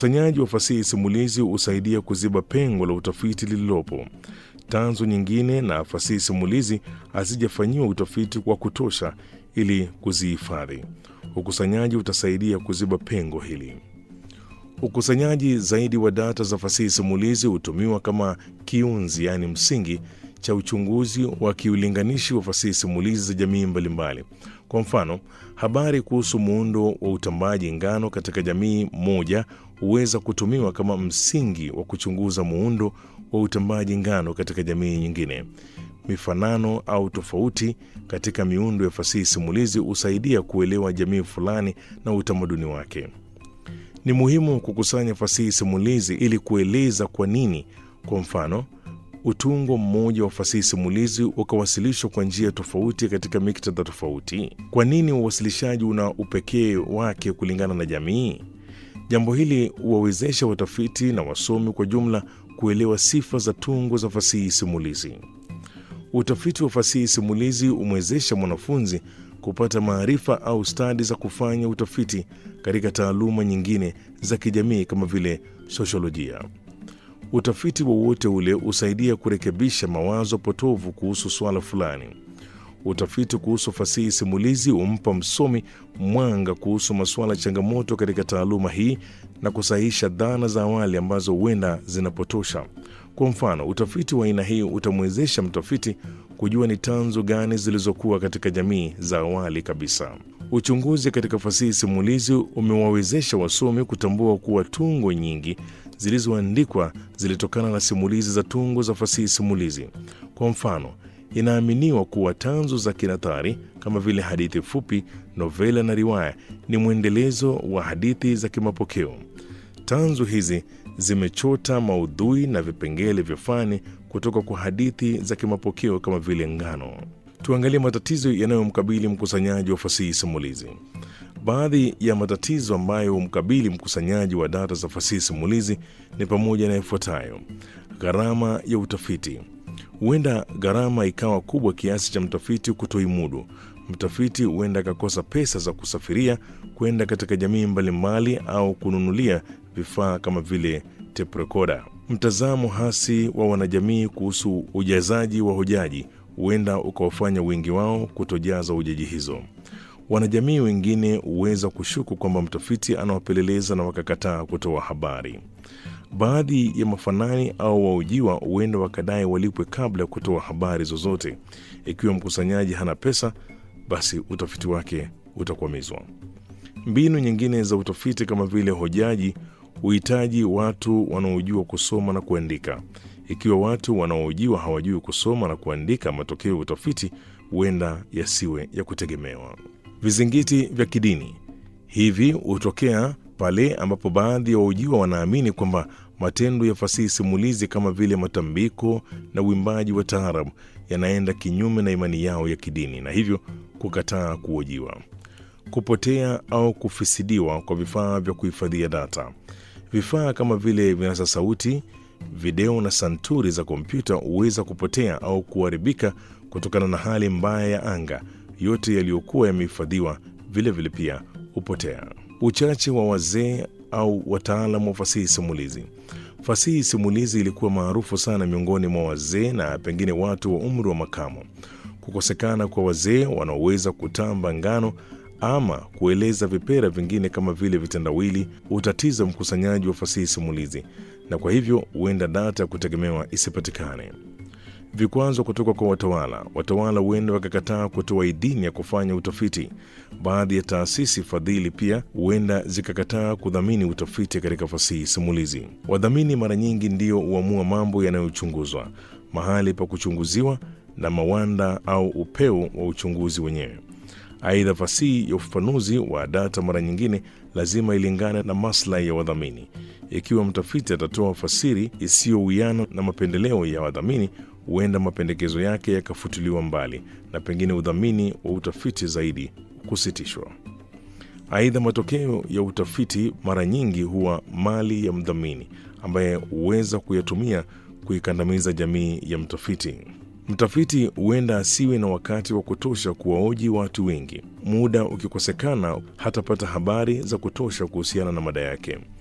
Ukusanyaji wa fasihi simulizi husaidia kuziba pengo la utafiti lililopo. Tanzu nyingine na fasihi simulizi hazijafanyiwa utafiti wa kutosha ili kuzihifadhi. Ukusanyaji utasaidia kuziba pengo hili. Ukusanyaji zaidi wa data za fasihi simulizi hutumiwa kama kiunzi, yaani msingi cha uchunguzi wa kiulinganishi wa fasihi simulizi za jamii mbalimbali. Kwa mfano, habari kuhusu muundo wa utambaji ngano katika jamii moja huweza kutumiwa kama msingi wa kuchunguza muundo wa utambaji ngano katika jamii nyingine. Mifanano au tofauti katika miundo ya fasihi simulizi husaidia kuelewa jamii fulani na utamaduni wake. Ni muhimu kukusanya fasihi simulizi ili kueleza kwa nini, kwa mfano, utungo mmoja wa fasihi simulizi ukawasilishwa kwa njia tofauti katika miktadha tofauti. Kwa nini uwasilishaji una upekee wake kulingana na jamii? Jambo hili huwawezesha watafiti na wasomi kwa jumla kuelewa sifa za tungo za fasihi simulizi. Utafiti wa fasihi simulizi humwezesha mwanafunzi kupata maarifa au stadi za kufanya utafiti katika taaluma nyingine za kijamii kama vile sosiolojia. Utafiti wowote ule husaidia kurekebisha mawazo potovu kuhusu suala fulani. Utafiti kuhusu fasihi simulizi humpa msomi mwanga kuhusu masuala changamoto katika taaluma hii na kusahihisha dhana za awali ambazo huenda zinapotosha. Kwa mfano, utafiti wa aina hii utamwezesha mtafiti kujua ni tanzu gani zilizokuwa katika jamii za awali kabisa. Uchunguzi katika fasihi simulizi umewawezesha wasomi kutambua kuwa tungo nyingi zilizoandikwa zilitokana na simulizi za tungo za fasihi simulizi. Kwa mfano, inaaminiwa kuwa tanzu za kinathari kama vile hadithi fupi, novela na riwaya ni mwendelezo wa hadithi za kimapokeo. Tanzu hizi zimechota maudhui na vipengele vya fani kutoka kwa hadithi za kimapokeo kama vile ngano. Tuangalie matatizo yanayomkabili mkusanyaji wa fasihi simulizi. Baadhi ya matatizo ambayo humkabili mkusanyaji wa data za fasihi simulizi ni pamoja na ifuatayo: gharama ya utafiti. Huenda gharama ikawa kubwa kiasi cha mtafiti kutoimudu. Mtafiti huenda akakosa pesa za kusafiria kwenda katika jamii mbalimbali au kununulia vifaa kama vile tape recorder. Mtazamo hasi wa wanajamii kuhusu ujazaji wa hojaji huenda ukawafanya wengi wao kutojaza hojaji hizo. Wanajamii wengine huweza kushuku kwamba mtafiti anawapeleleza na wakakataa kutoa habari. Baadhi ya mafanani au waujiwa huenda wakadai walipwe kabla ya kutoa habari zozote. Ikiwa mkusanyaji hana pesa, basi utafiti wake utakwamizwa. Mbinu nyingine za utafiti kama vile hojaji huhitaji watu wanaojua kusoma na kuandika. Ikiwa watu wanaohojiwa hawajui kusoma na kuandika, matokeo ya utafiti huenda yasiwe ya kutegemewa. Vizingiti vya kidini hivi hutokea pale ambapo baadhi ya wahojiwa wanaamini kwamba matendo ya fasihi simulizi kama vile matambiko na uimbaji wa taarabu yanaenda kinyume na imani yao ya kidini na hivyo kukataa kuhojiwa. Kupotea au kufisidiwa kwa vifaa vya kuhifadhia data. Vifaa kama vile vinasa sauti, video na santuri za kompyuta huweza kupotea au kuharibika kutokana na hali mbaya ya anga. Yote yaliyokuwa yamehifadhiwa vilevile pia hupotea. Uchache wa wazee au wataalamu wa fasihi simulizi. Fasihi simulizi ilikuwa maarufu sana miongoni mwa wazee na pengine watu wa umri wa makamo. Kukosekana kwa wazee wanaoweza kutamba ngano ama kueleza vipera vingine kama vile vitendawili hutatiza mkusanyaji wa fasihi simulizi, na kwa hivyo huenda data ya kutegemewa isipatikane. Vikwazo kutoka kwa watawala. Watawala huenda wakakataa kutoa idhini ya kufanya utafiti. Baadhi ya taasisi fadhili pia huenda zikakataa kudhamini utafiti katika fasihi simulizi. Wadhamini mara nyingi ndio huamua mambo yanayochunguzwa, mahali pa kuchunguziwa na mawanda au upeo wa uchunguzi wenyewe. Aidha, fasihi ya ufafanuzi wa data mara nyingine lazima ilingane na maslahi ya wadhamini. Ikiwa mtafiti atatoa fasiri isiyowiana na mapendeleo ya wadhamini, huenda mapendekezo yake yakafutiliwa mbali na pengine udhamini wa utafiti zaidi kusitishwa. Aidha, matokeo ya utafiti mara nyingi huwa mali ya mdhamini ambaye huweza kuyatumia kuikandamiza jamii ya mtafiti. Mtafiti huenda asiwe na wakati wa kutosha kuwaoji watu wengi. Muda ukikosekana, hatapata habari za kutosha kuhusiana na mada yake.